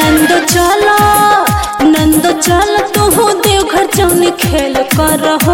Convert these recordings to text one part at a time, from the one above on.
नंदो चला नंदो चल तू देवघर जौन खेल कर हो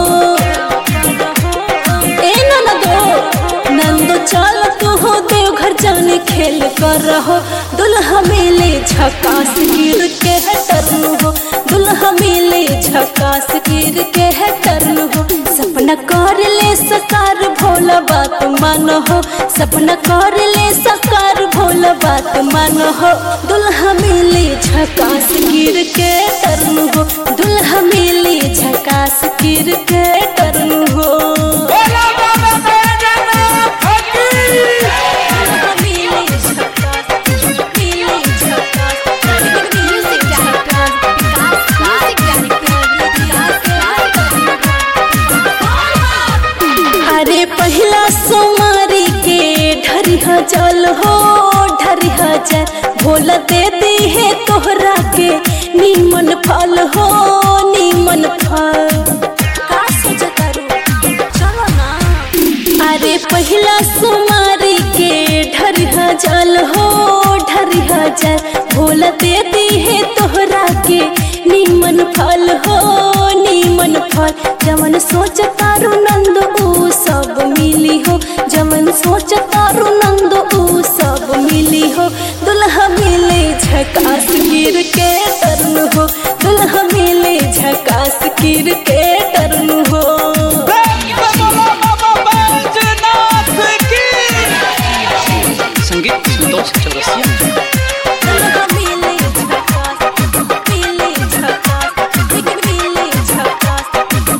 ए नंदो नंदो चल तू देवघर जौन खेल कर हो दुल्हा मिले झकास गिर के है टर्न हो दुल्हा मिले झकास गिर के है टर्न हो सपना कर ले सकार भोला बात मान हो सपना कर ले सकार भोला बात मान हो दुल्हा मिले झकास गिर के टर्न हो दुल्हा मिले झकास गिर के टर्न हो बोला बाबा बैजनाथ की दुल्हा मिले झकास मिले झकास Music director, Vikas अरे पहला सोमारी के ढरिहा जल हो ढरिहा जल भोला दे दी है तोहरा के नीमन फल हो नीमन फल का सोचता रू? चलो ना अरे पहला सोमारी के ढरिहा जल हो ढरिहा जल भोला दे दी है तोहरा के नीमन फल हो नीमन फल जमन सोच तारू नंद ऊ सब मिली हो जमन सोच तारू नंद ऊ सब मिली हो दुल्हा मिले झकास गिर के टर्न हो दुल्हा मिले झकास गिर के टर्न हो बोला बाबा बैजनाथ की संगीत संतोष चौरसिया दुल्हा मिले झकास मिले झकास मिले झकास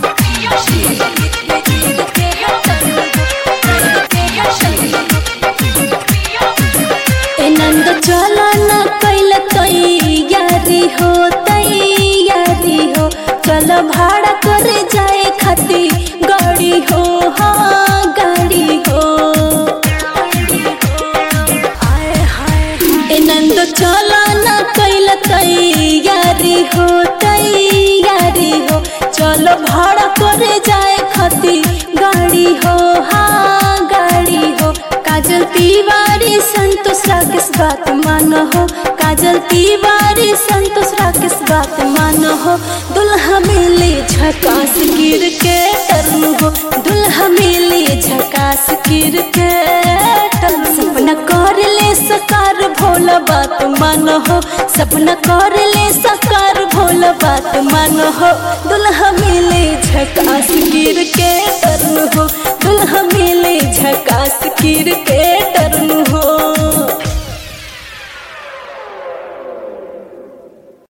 ए नंद चला न कैल तैयारी हो तैयारी हो चल भाड़ा करे जाए खाती गाड़ी हो हाँ गाड़ी हो आए हाय ए नंद चला न कैल तैयारी हो तैयारी हो चलो भाड़ा करे जाए खाती गाड़ी हो हाँ गाड़ी हो काजल तिवारी संतोष राकेश बात मानो हो काजल तिवारी संतोष राकेश बात मानो हो दुल्हा मिले झकास गिर के टर्न हो दुल्हा मिले झकास गिर के टर्न सपना कर ले सकार भोला बात मानो हो सपना कर ले सकार भोला बात मानो हो दुल्हा मिले झकास गिर के टर्न हो दुल्हा मिले झकास गिर के